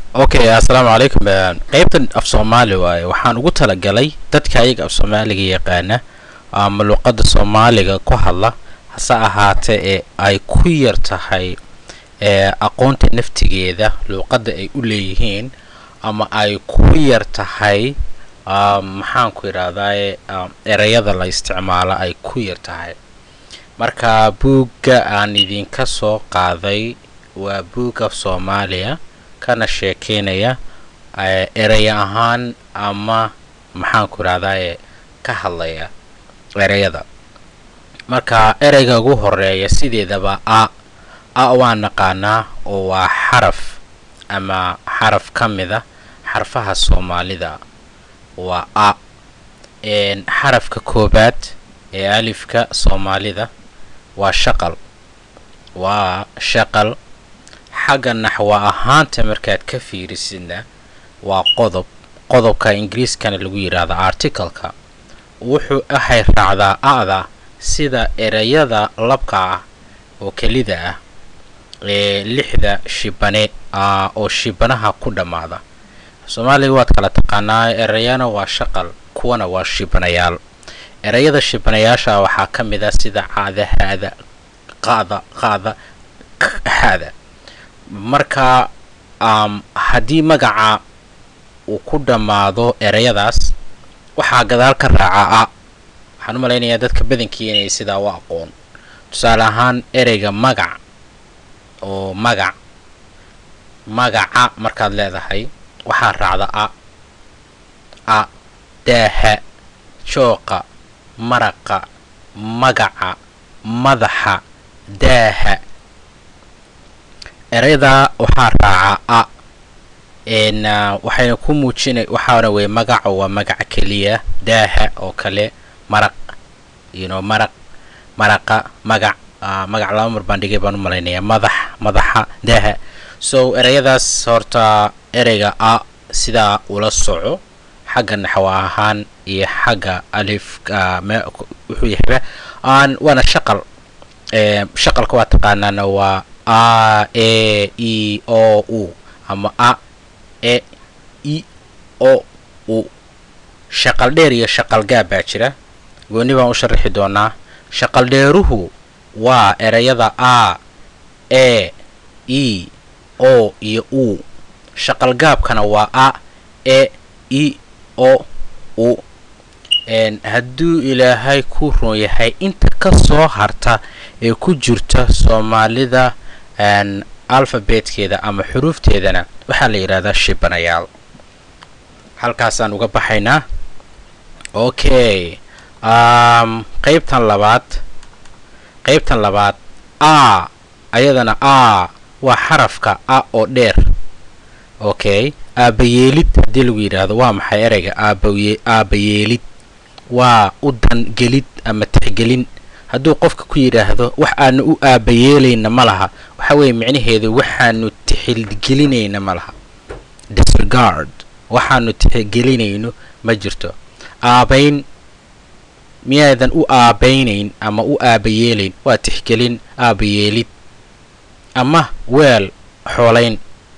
okay assalaamu calaykum qeybtan af soomaali waaye waxaan ugu talagalay dadka ayaga af soomaaliga yaqaana ama luqadda soomaaliga ku hadla hase ahaatee ee ay ku yar tahay ee aqoonta naftigeeda luuqadda ay u leeyihiin ama ay ku yar tahay maxaan ku idhaahdaye ereyada la isticmaalo ay ku yar tahay marka buugga aan idinka soo qaaday waa buug af soomaaliya kana sheekeynaya erey ahaan ama maxaan ku idhahdaye ka hadlaya ereyada marka ereyga ugu horeeya sideedaba a a waa naqaanaa oo waa xaraf ama xaraf ka mid a xarfaha soomaalida waa a xarafka koobaad ee alifka soomaalida waa shaqal waa shaqal xagga naxwa ahaanta markaad ka fiirisidna waa qodob qodobka ingiriiskana lagu yidhaahdo articaleka wuxuu ahay raacdaa a-da sida ereyada labka ah oo kelida ah ee lixda shibane oo shibanaha ku dhammaada soomaaliga waad kala taqaanaa ereyana waa shaqal kuwana waa shibanayaal ereyada shibanayaasha waxaa ka mid ah sida caada haada qaada qaada haada marka haddii magaca uu ku dhammaado ereyadaas waxaa gadaal ka raaca a waxaan u malaynayaa dadka badankii inay sidaa u aqoon tusaale ahaan ereyga magac oo magac magaca markaad leedahay waxaa raacda a a daaha jooqa maraqa magaca madaxa daaha ereydaa waxaa raaca a n waxayna ku muujina waxaana weye magaca waa magaca keliya daaha oo kale maraq yno maraq maraqa magac magac laba mar baan dhigay baan u malaynayaa madax madaxa daaha so ereyadaas horta ereyga a sidaa ula soco xagga naxwa ahaan iyo xagga alif wuxuu yahayba waana shaqal shaqalka waa taqaanaana waa a e e o u ama a e i o u shaqal dheer iyo shaqal gaab baa jira gooni baan u sharaxi doonaa shaqal dheeruhu waa ereyada a e e o iyo u shaqal gaabkana waa a e i o u hadduu ilaahay ku run yahay inta ka soo harta ee ku jirta soomaalida alfabeetkeeda ama xuruufteedana waxaa la yidhahdaa shibanayaal halkaasaan uga baxaynaa okay qaybtan labaad qaybtan labaad a ayadana a waa xarafka a oo dheer okay aabayeelid haddii lagu yidhaahdo waa maxay ereyga aabaye aabayeelid waa u dangelid ama tixgelin hadduu qofka ku yidhaahdo wax aanu u aabayeelayna ma laha waxa weeye micnaheedu waxaanu tixgelinayna ma laha disregard waxaanu tixgelinayno ma jirto aabayn miyaadan u aabaynayn ama u aabayeelayn waa tixgelin aabayeelid ama weel xoolayn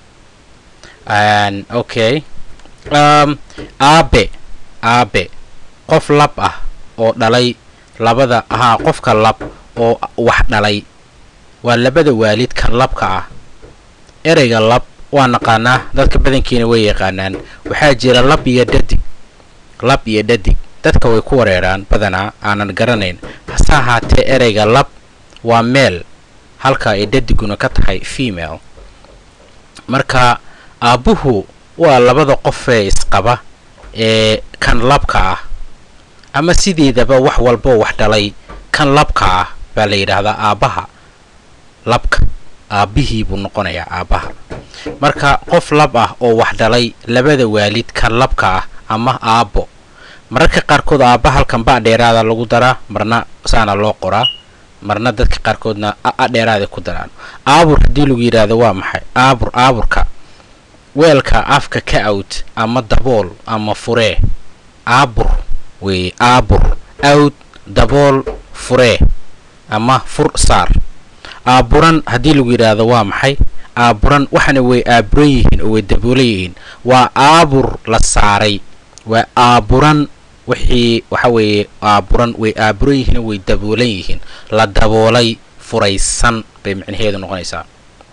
okay aabe aabe qof lab ah oo dhalay labada ahaa qofka lab oo wax dhalay waa labada waalid kan labka ah ereyga lab waa naqaanaa dadka badankiina way yaqaanaan waxaa jira lab iyo dhadig lab iyo dhadig dadka way ku wareeraan badanaa aanan garanayn hase ahaatee ereyga lab waa meel halka ay dhadiguna ka tahay female marka aabbuhu waa labada qofee isqaba ee kan labka ah ama sideedaba wax walboo wax dhalay kan labka ah baa la yidhaahdaa aabbaha labka aabbihii buu noqonayaa aabbaha marka qof lab ah oo wax dhalay labada waalid kan labka ah ama aabbo mararka qaarkood aabba halkan ba dheeraada lagu daraa marna saana loo qoraa marna dadka qaarkoodna a dheeraaday ku daraan aabur haddii lagu yidhaahdo waa maxay aabur aaburka weelka afka ka awd ama dabool ama furee aabur weeye aabur awd dabool furee ama fur saar aaburan haddii lagu yidhaahdo waa maxay aaburan waxana way aaburan yihiin oo way daboolan yihiin waa aabur la saaray waa aaburan wixii waxa weeye aaburan way aaburan yihiin oo way daboolan yihiin la daboolay furaysan bay micnaheedu noqonaysaa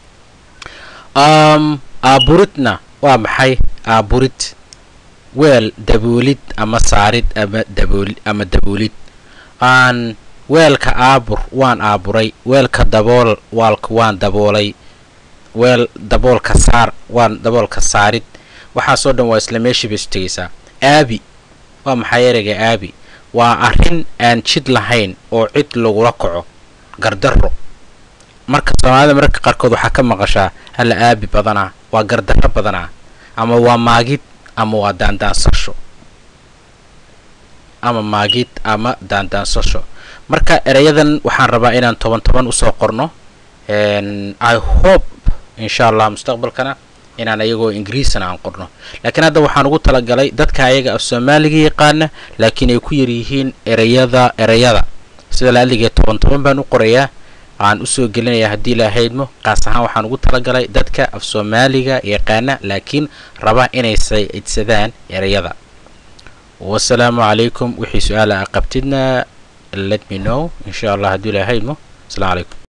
aaburidna waa maxay aaburid weel daboolid ama saarid ama dabooli ama daboolid aan weelka aabur waan aaburay weelka dabool waalka waan daboolay weel daboolka saar waan daboolka saarid waxaasoo dhan waa isla meeshii bay isu tegaysaa aabi waa maxay ereyga aabi waa arrin aan jid lahayn oo cid lagula kaco gardarro marka soomaalida mararka qaarkood waxaa ka maqashaa hala aabi badanaa waa gardarro badanaa ama waa maagid ama waa daandaansasho ama maagid ama daandaansasho marka ereyadan waxaan rabaa inaan toban toban usoo qorno i hope insha allah mustaqbalkana inaan ayagoo ingiriisana aan qorno laakiin hadda waxaan ugu talagalay dadka ayaga af soomaaliga yaqaana laakiin ay ku yaryihiin ereyada ereyada sida laaligee toban toban baan u qorayaa aan usoo gelinayaa haddii ilaahaydmo qaas ahaan waxaan ugu talagalay dadka af soomaaliga yaqaana laakiin raba inay sayidsadaan ereyada wasalaamu calaykum wixii su-aala a qabtidna let me know insha allah haddii ilaahaydmo asalaamu calaykum